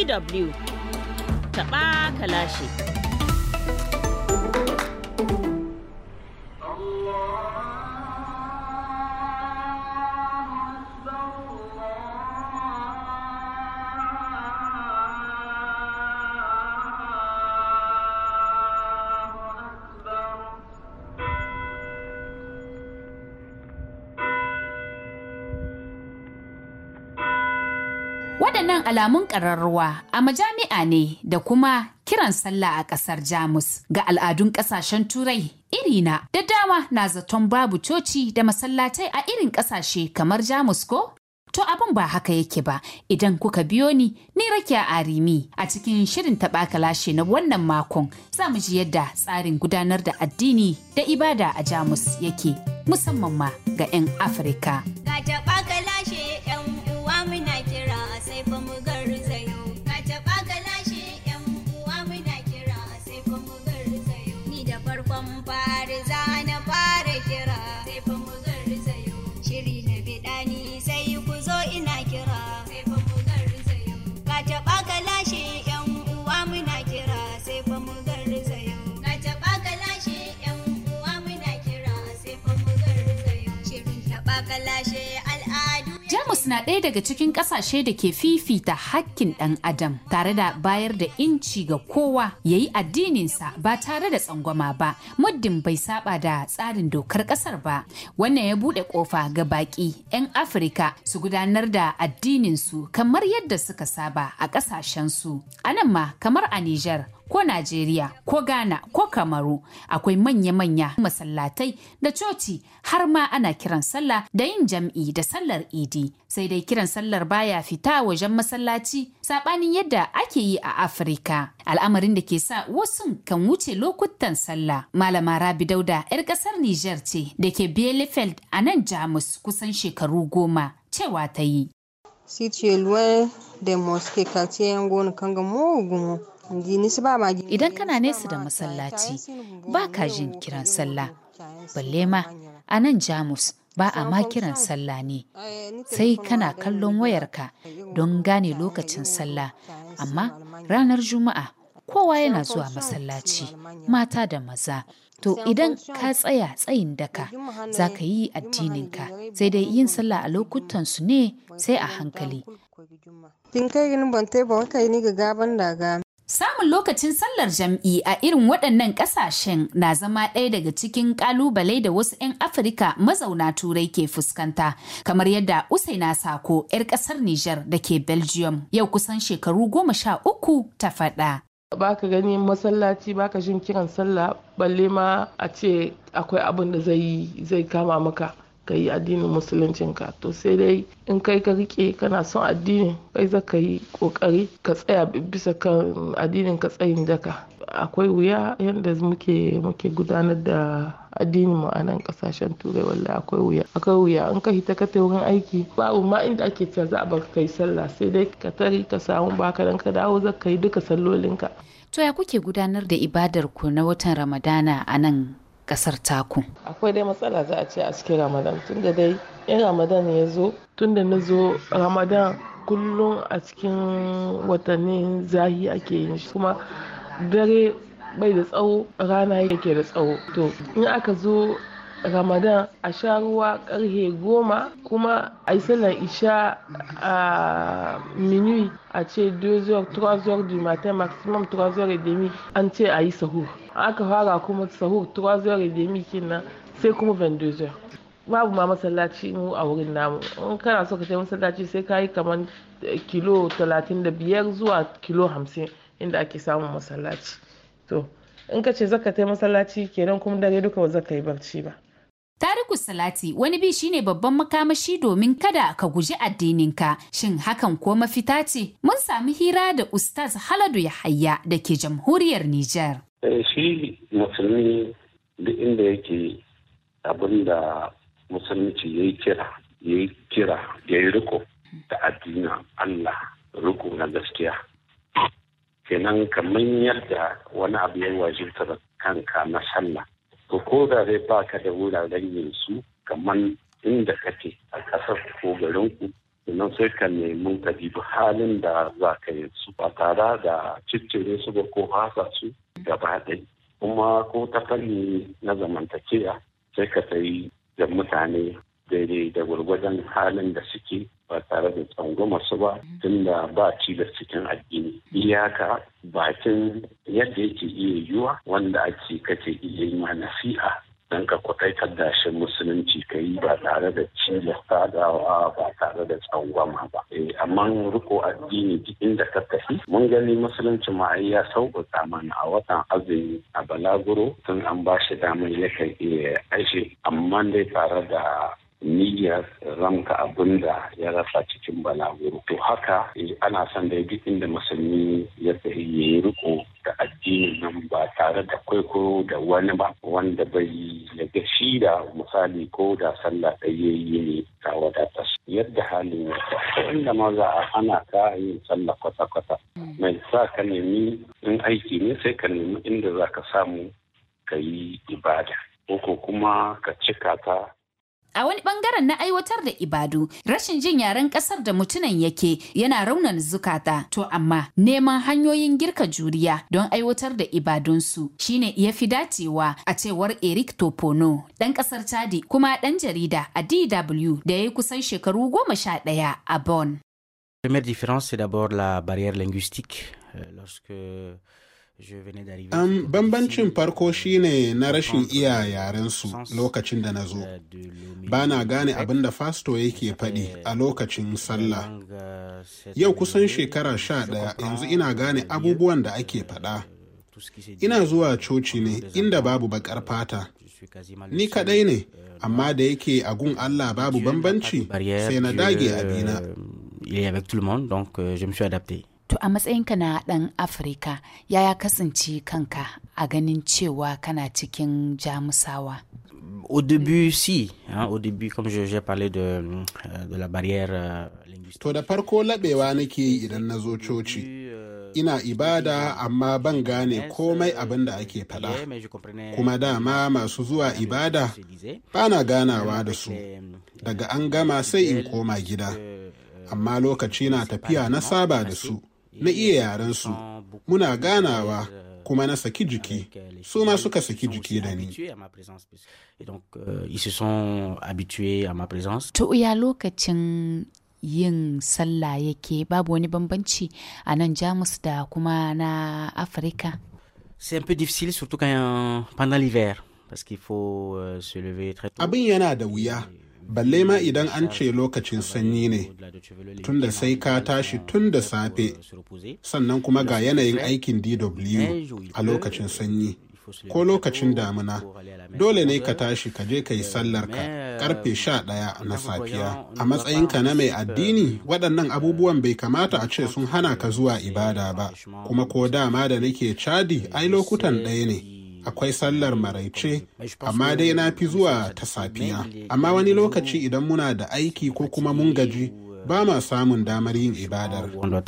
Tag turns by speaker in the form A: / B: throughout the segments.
A: DW taɓa kalashi.
B: Waɗannan alamun ƙararruwa a majami'a ne da kuma kiran sallah a ƙasar Jamus ga al'adun ƙasashen Turai irina da dama na zaton babu coci da masallatai a irin ƙasashe kamar Jamus ko? To abin ba haka yake ba idan kuka biyo ni ni rakiya arimi a cikin shirin taɓa kalashe na wannan makon za mu ji yadda tsarin gudanar da addini da ibada a Jamus yake musamman ma ga 'yan Afirka.
C: Ga taɓa kalashe 'yan uwa muna kira sai fa mu garzayo. Ga taɓa kalashe 'yan uwa muna kira sai fa mu garzayo. Ni da farkon fari za na fara kira sai fa mu garzayo. Shiri na biɗa ni sai ku zo ina kira sai fa mu garzayo. Ga taɓa kalashe 'yan uwa muna kira sai fa mu garzayo. Ga taɓa kalashe 'yan uwa muna kira sai fa mu garzayo. Shirin taɓa kalashe al'adu.
B: Jamus na ɗaya daga cikin ƙasashe da ke fifita hakkin ɗan adam tare da bayar da inci ga kowa ya yi addininsa ba tare da tsangwama ba muddin bai saba da tsarin dokar ƙasar ba wannan ya buɗe ƙofa ga baƙi 'yan afirka su gudanar da addininsu kamar yadda suka saba a ƙasashensu a nan ma kamar a Nijar ko Najeriya ko Ghana ko Kamaru akwai manya-manya masallatai da coci har ma ana kiran sallah da yin jam'i da sallar idi sai dai kiran sallar baya fita wajen masallaci sabanin yadda ake yi a Afirka al'amarin da ke sa wasu kan wuce lokutan sallah malama Rabi Dauda 'yar kasar Nijar ce da ke Bielefeld a nan Jamus kusan shekaru goma cewa ta yi
D: Si tu es loin des mosquées, quartier Yangon, Kangamo, Gumo.
B: Idan kana nesa da masallaci, ba ka jin kiran sallah. Balle ma, a nan Jamus ba a ma kiran sallah ne. Sai kana kallon wayarka don gane lokacin sallah. Amma ranar Juma'a, kowa yana zuwa masallaci, mata da maza. To idan ka tsaya tsayin daka, za ka yi addininka, sai dai yin sallah a lokutan su ne sai a hankali.
D: Tin kai gini ban tai ba kai ni ga gaban daga.
B: Samun lokacin sallar jam'i a irin waɗannan ƙasashen na zama ɗaya daga cikin ƙalubale da wasu 'yan Afirka mazauna Turai ke fuskanta, kamar yadda Usaina Sako 'yar ƙasar Nijar da ke Belgium yau kusan shekaru goma sha uku ta faɗa.
E: baka gani masallaci baka jin kiran sallah balle ma a ce akwai abin da zai zai kama maka ka yi addinin musuluncinka to sai dai in kai ka rike kana son addini kai za ka yi kokari ka tsaya bisa kan addinin ka tsayin daka akwai wuya yadda muke muke gudanar da addinin mu a nan kasashen turai wallahi akwai wuya akwai wuya in ka hita ka wurin aiki babu ma inda ake cewa za a bar kai sallah sai dai ka tari ka samu baka dan ka dawo za ka yi duka sallolinka
B: To ya kuke gudanar da ibadar ku na watan Ramadana a nan kasar taku?
E: akwai dai matsala za a ce a cikin ramadan tunda dai in ramadan ya zo tunda na zo ramadan kullum a cikin watannin zahi ake yin shi kuma dare bai da tsawo rana yake da tsawo to in aka zo ramadan a sha ruwa karhe goma kuma a yi sallar isha a minuit a ce 2h 3h du matin maximum 3h30 an ce a yi sahur aka fara kuma sahur 3h30 kenan sai kuma 22h babu ma masallaci mu a wurin namu in kana so ka je masallaci sai ka yi kamar kilo 35 zuwa kilo 50 inda ake samun masallaci to in ka ce zaka tai masallaci kenan kuma dare duka ba zaka yi barci ba
B: Tariku Salati wani bi shine babban makamashi domin kada ka guji addininka. Shin hakan ko mafita ce? Mun sami hira da Ustaz Haladu Yahaya da ke jamhuriyar Nijar.
F: shi musulmi duk inda yake abin da musulunci ya yi kira ya yi kira ya yi riko da addinin Allah riko na gaskiya kenan kamar yadda wani abu ya wajibta da kanka na sallah to ko da dai baka da wuraren yin su kamar inda kake a ƙasar ko garin ku sannan sai ka nemi ka dibi halin da za ka yi su ba tare da ciccire su ba ko hasa su gaba ɗaya kuma ko ta fanni na zamantakewa sai ka sayi da mutane daidai da gwargwadon halin da suke ba tare da tsangwama su ba tunda ba cilas cikin addini iyaka bakin yadda yake iya yiwuwa wanda ake kake iya yi ma nasiha don ka kwaɗaitar da shi musulunci ka yi ba tare da cilasta dawa ba tare da tsangwama ba amma riko addini duk inda ka tafi mun gani musulunci ma ya sauƙaƙa mana a watan azumi a balaguro tun an ba shi damar yakan iya aishe amma dai tare da niyyar ramka abin da ya rasa cikin balaguro to haka ana son da duk inda musulmi ya tsaye ya yi riko da addinin nan ba tare da kwaikwayo da wani ba wanda bai yaga shi da misali ko da sallah ɗaya yi ne ka wadata yadda halin ya inda ma za a hana ka yin sallah kwata-kwata mai sa ka nemi in aiki ne sai ka nemi inda za ka samu ka yi ibada ko kuma ka cika ta
B: A wani bangaren na aiwatar da ibadu, rashin jin yaren kasar da mutunan yake yana raunan zukata, to amma neman hanyoyin girka juriya don aiwatar da ibadunsu shine ya fi dacewa a cewar Eric Topono, ɗan ƙasar Chadi kuma ɗan jarida a DW da ya yi kusan shekaru goma sha ɗaya a Bonn.
G: La première différence, c'est d'abord la barrière linguistique. Euh, lorsque
H: Um, bambancin farko shine na rashin iya yarensu lokacin da na zo. Ba na gane abin da fasto yake faɗi a lokacin sallah. Yau kusan shekara sha ɗaya yanzu ina gane abubuwan da ake faɗa. Ina zuwa coci ne inda babu baƙar fata. Ni kaɗai ne, amma da yake a gun Allah babu bambanci sai na dage abina.
B: To a matsayinka na ɗan Afirka, yaya kasance kanka a ganin cewa kana cikin jamusawa?
G: Au début, si. Hein, au début, comme j'ai parlé de, de la barrière euh, linguistique.
H: To da farko laɓewa nake yi idan na zo coci. Ina ibada amma ban gane komai abin da ake faɗa. Kuma dama masu zuwa ibada ba na ganawa da su. Daga an gama sai in koma gida. Amma lokaci na tafiya na saba da su. na iya yarensu muna ganawa kuma na saki jiki su ma suka saki jiki da ni
B: to ya lokacin yin sallah yake babu wani bambanci a nan jamus da kuma na afirka
G: c'est un peu difficile surtout quand pendant l'hiver parce qu'il faut euh, se lever très tôt
H: abin yana da wuya balle ma idan an ce lokacin sanyi ne tunda sai ka tashi tun da safe sannan kuma ga yanayin aikin dw a lokacin sanyi ko lokacin damina dole ne ka tashi ka je ka yi sallar ka karfe sha ɗaya na safiya a matsayinka na mai addini waɗannan abubuwan bai kamata a ce sun hana ka zuwa ibada ba kuma ko dama da nake cadi ai lokutan ɗaya ne akwai sallar maraice amma dai na fi zuwa ta safiya amma wani lokaci idan muna da aiki ko kuma mun gaji ba ma samun damar yin ibadar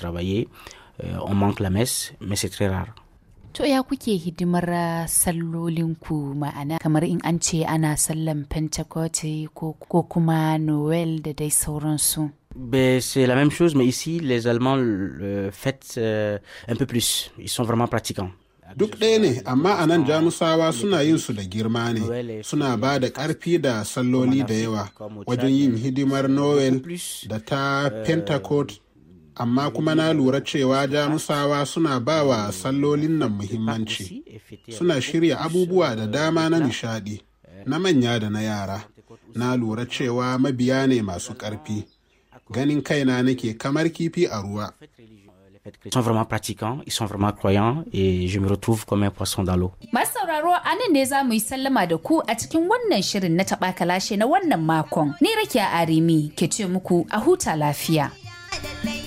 B: To ya kuke hidimar sallolinku ma'ana kamar in an ce ana sallan Pentecost ko kuma Noel da dai sauransu.
G: Ben, c'est la même chose, mais ici, les Allemands le fêtent euh, un peu plus. Ils sont vraiment pratiquants.
H: Duk ɗaya ne, amma a nan jamusawa suna yin su da girma ne, suna ba da ƙarfi da salloli da yawa wajen yin hidimar Noel da ta Pentecost, amma kuma na lura cewa jamusawa suna ba wa sallolin nan muhimmanci, suna shirya abubuwa da dama na nishadi, na manya da na yara. Na lura cewa mabiya ne masu ƙarfi, ganin kaina nake kamar kifi a ruwa.
G: Ils sont vraiment pratiquants, ils sont vraiment croyants et je me retrouve comme un poisson dans l'eau.
B: Masu sauraro a nan ne za mu yi sallama da ku a cikin wannan shirin na taɓa kalashe na wannan makon. Ni Rakiya Arimi ke ce muku a huta lafiya.
C: lallai